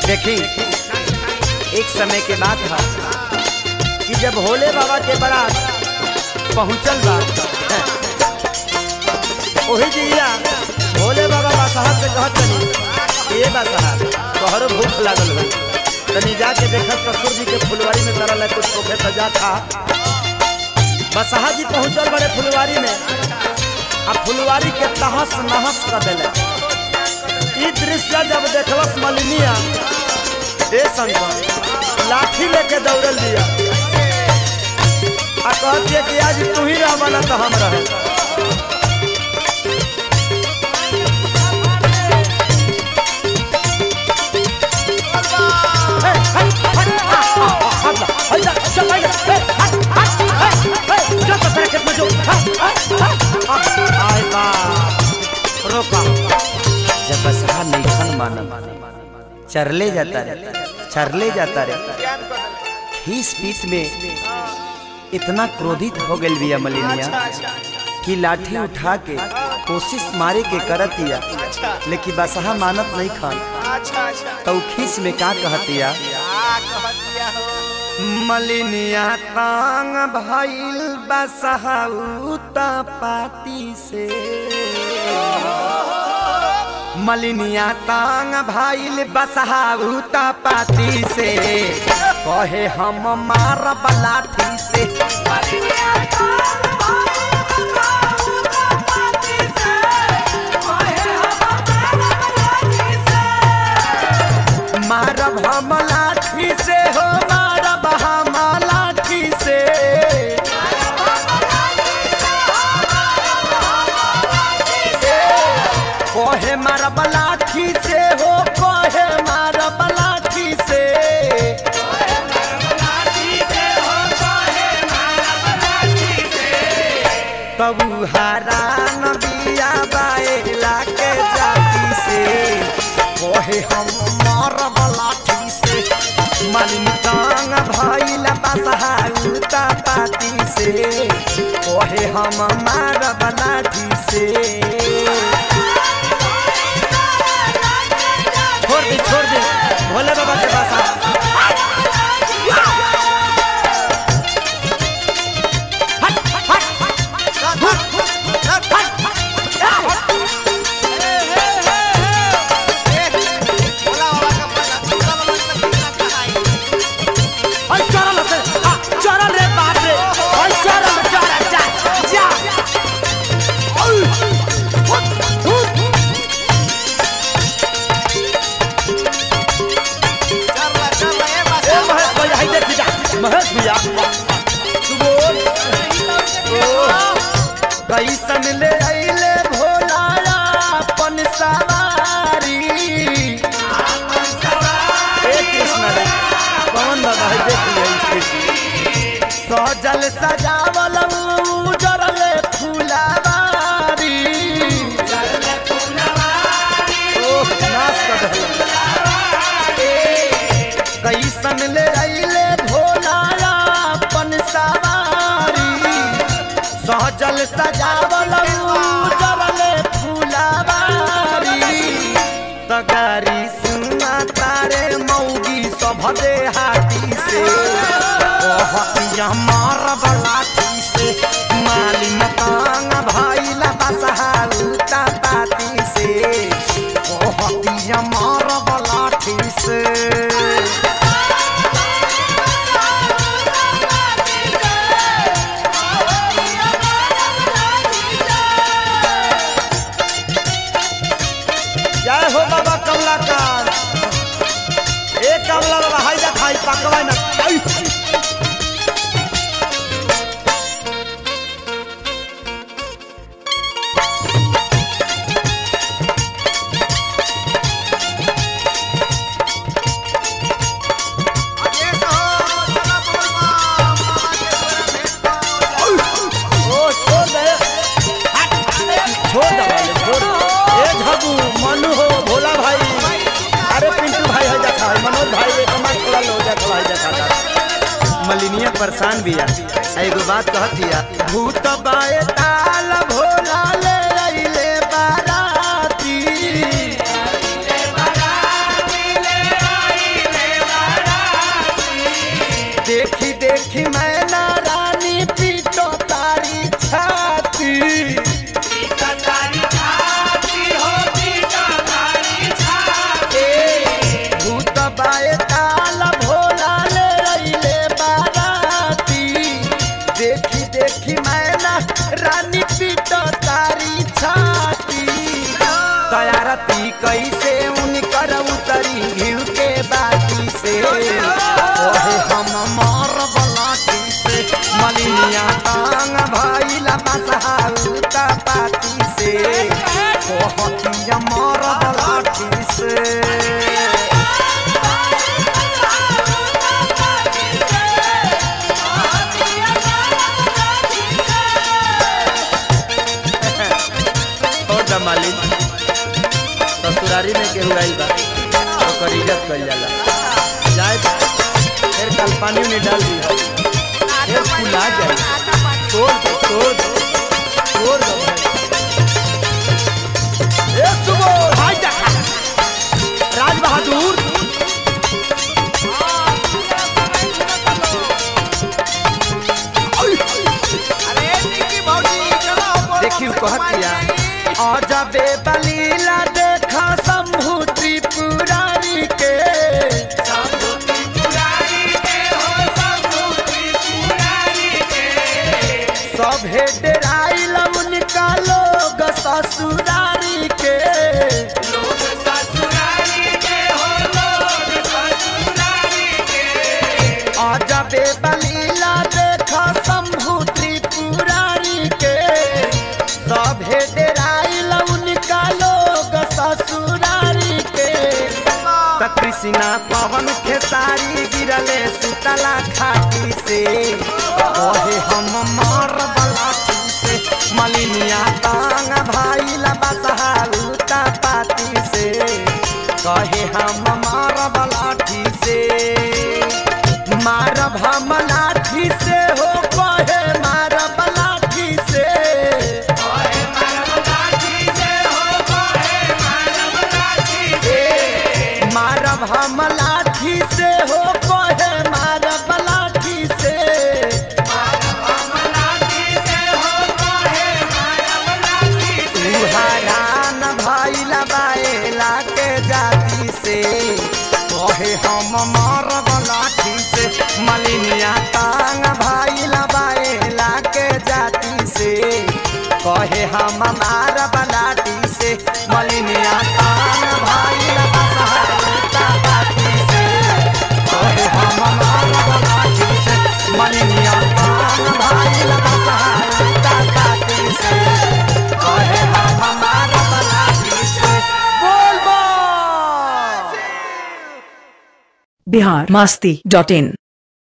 देखी एक समय के बात था कि जब भोले बाबा के बारात पहुंचल बा वही जिया भोले बाबा बादशाह से कहत तनी ये बादशाह तोहरो भूख लागल बा तनी जाके देखत ससुर जी के फुलवारी में तरल है कुछ होखे तो जा खा बसहा जी पहुंचल बड़े फुलवारी में आ फुलवारी के तहस नहस कर दिले ई दृश्य जब देखलस मलिनिया ए शंकर लाठी लेके दौड़ल दिया आ कहतिए कि आज तू ही रह बना तो हम रहे जब बसहा नहीं मानम चरले जाता रे चरले जाता रे खीस पीस में इतना क्रोधित हो गई बिया मलिनिया कि लाठी उठा के कोशिश मारे के करत दिया लेकिन बसहा मानत नहीं खान अच्छा अच्छा तो खीस में का कहतिया क्या कह दिया हो मलिनिया तांग भइल बसहाउता पाती से मलिनिया तांग भइल बसहाउता पाती से कहे हम मारब लाठी से मारब हम लाठी से हो मारब हम लाठी से कोहे मारब लाठी से हो कोहे मारब लाठी से तब हरान बिया बाएला के जाती से कोहे हम मारब लाठी से मालिन तांग भइला बसहाउता पाती से कोहे हम मारब लाठी से छोड़ दे छोड़ दे भोले बाबा के पास आ। हट, हट, बोला बाबा का पता बोला बाबा का कितना कहाई और चरल से आ, चरल रे बाप रे और चरल चरल जा जा औ, हुत, हुत। चल ला चल ला ए बस ए महेश भैया हाय देख जा महेश भैया तू बोल ओ, कैसन ले अइले भोला अपन सवारी ए कृष्ण रे कौन बाबा है देख लिया इसके सजल सजावल उजरल फुलवारी ओह नाच कर कैसन ले अइले भोला अपन सवारी सहजल सजावल उजरल फुलवारी तगारी सुना तारे मौगी सभ हाथी से कहतिया मारब लाठी से मालिन तांग भइला बसहाउता पाती से कहतिया मारब लाठी से जय हो बाबा कमलाकांत ए कमला बाबा हाय जा खाई पकवाई ना आई। आगे से हो चला बोल मां मां के तोरा भेट पाओ ओ छोड़ दे हट, छोड़ दे वाले, छोड़ दे। ए झगू मनु हो भोला भाई अरे पिंटू भाई है जा खाई मनोज भाई एक हमार थोड़ा लो जा खवाई जा खाता मलिनिया परेशान बिया एगो बात कहत दिया भूत बाए ताल भोला ले अइले बाराती ओकर इज्जत कइल जाला जाए फिर कल पानी में डाल दी फिर फुला जाए तोड़ दो तोड़ दो तोड़ दो ए सुबोध हाय देखा राज बहादुर अरे निकी भौजी चलो बोलो देखियो कहत किया अजबे बलीला देखा शंभु त्रिपुरारी के सभे डेराइल उनका लोग ससुरारी के अजबे बलीला देखा शंभु त्रिपुरारी के सभे डेराइल उनका लोग ससुरारी के त कृष्णा पवन खेसारी गिरले सुतला खाटी से कहे हम मार बलाटी से मलिनिया तांग भाई बसहा उता पाती से कहे हम मार बलाठी से मार हम लाठी से हो कहे मार बलाठी से मारब हम लाठी से हो कहे मारब लाठी से तू हरान भइल बाएला के जाति से कहे हम मारब लाठी से मलिनिया तांग भइल बाएला के जाति से कहे हम मारब लाठी से मलिनिया तांग भइल बसहाता बाती से कहे हम मारब लाठी से मलिनिया तांग भइल बसहाता बाती से कहे हम मारब लाठी से बोल बोल बिहार मस्ती डॉट इन